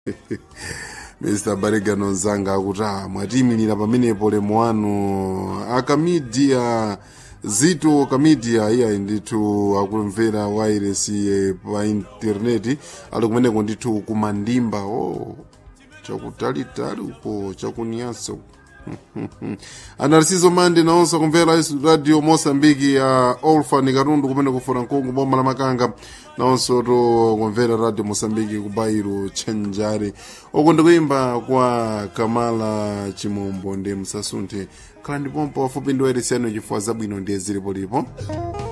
mr baregano nzanga akuti ah mwatiyimirira pamenepo lemu wanu akamidia zito kamidia iyayi ndithu akumvera wairesi pa intaneti ali kumeneko ndithu kumandimba o chakutalitali uko chakunyansa uko anarisizo mande naonso kumvera radio mosambiki ya olfan katundu kumene kufuna nkungu boma la makanga naonso to kumvera radio mosambiki kubairo chenjare uku ndikuimba kwa kamala chimombo ndi msasunthe khala ndipompo wafupi ndi wairesi yanu chifukwa zabwino ndiye zilipolipo